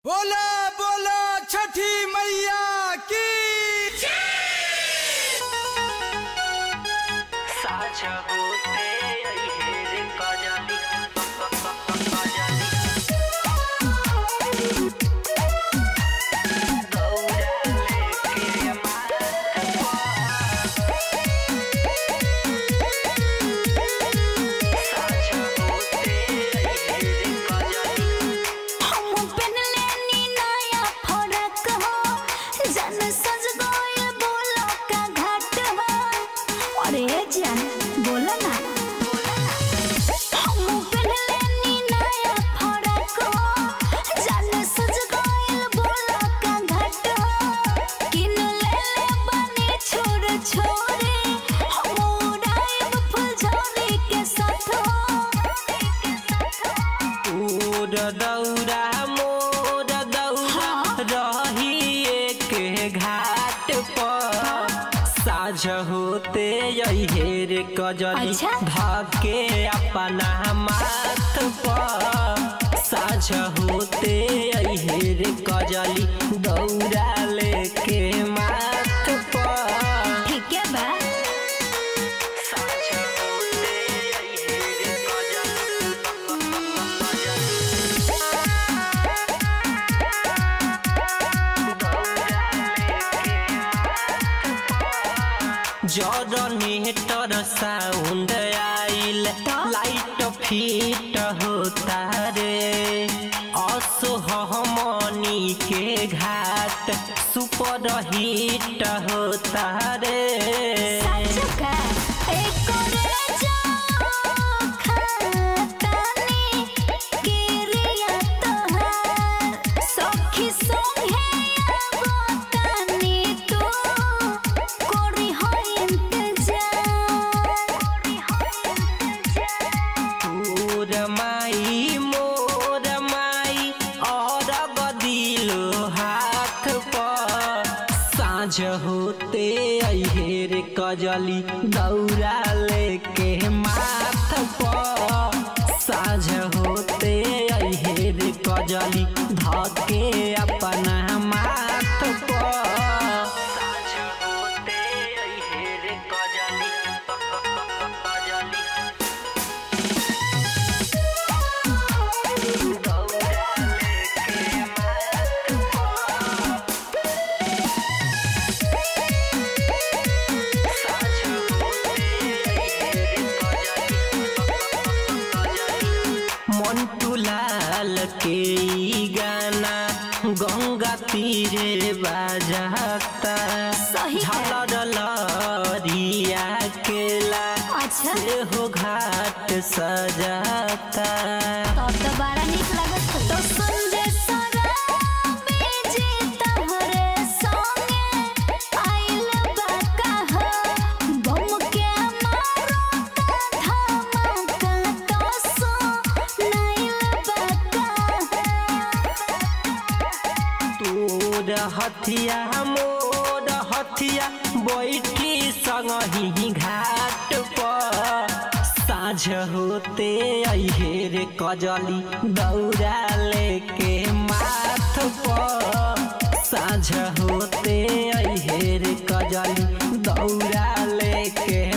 बोला बोला छठी मैया की साझ होते अइहेर कजली कजली दौड़ा लेके साझ होते अइहेर कजली हम पहनले नी नया फरक हो जन सज गइल बोलो का घाट हो अरे जान बोलो ना हम पहनले नी नया फरक हो जन सज गइल बोलो का घाट हो किन ले ले बने छोड़ छोड़े हम उड़ाइब फुलझड़ी के साथ हो मोर दौरा मोर दौरा रही एक घाट पर साझ होते अइहेर कजली अच्छा। धके अपना माथ पर साझ होते अइहेर कजली दौरा लेके माथ पर ठीक है बा साझ होते अइहेर कजली जनरेटर साउंड आइल लाइट फिट होता रे असोहमनी के घाट सुपर हिट होता रे साचुका एक रे जाओ खातानी किरिया तोहार सखी संगे आगोतानी तू कोरी हो इंतजार कोरी हो इंतजार मोर माई मोर माई और बदिलो हाथ पर साँझ होते अइहेर कजली दौरा लेके माथ पर साँझ होते अइहेर कजली धके अपना माथ पर साँझ होते अइहेर कजली कजली मंटू लाल के ई गाना गंगा तीरे बाजाता सही है। झालर लरिया केला अच्छा से हो घाट सजाता तब तो बड़ा निक लागत हो। तो संजय सराबी जी तोहरे संगे आइल बा कहा। बम के मारो ता धमाका तो सुनाइल बा कहा। तोर हथिया मोर हथिया बैठी संगही घाट पर साँझ होते अइहेर कजली दौरा लेके माथ पर साँझ होते अइहेर कजली दौरा लेके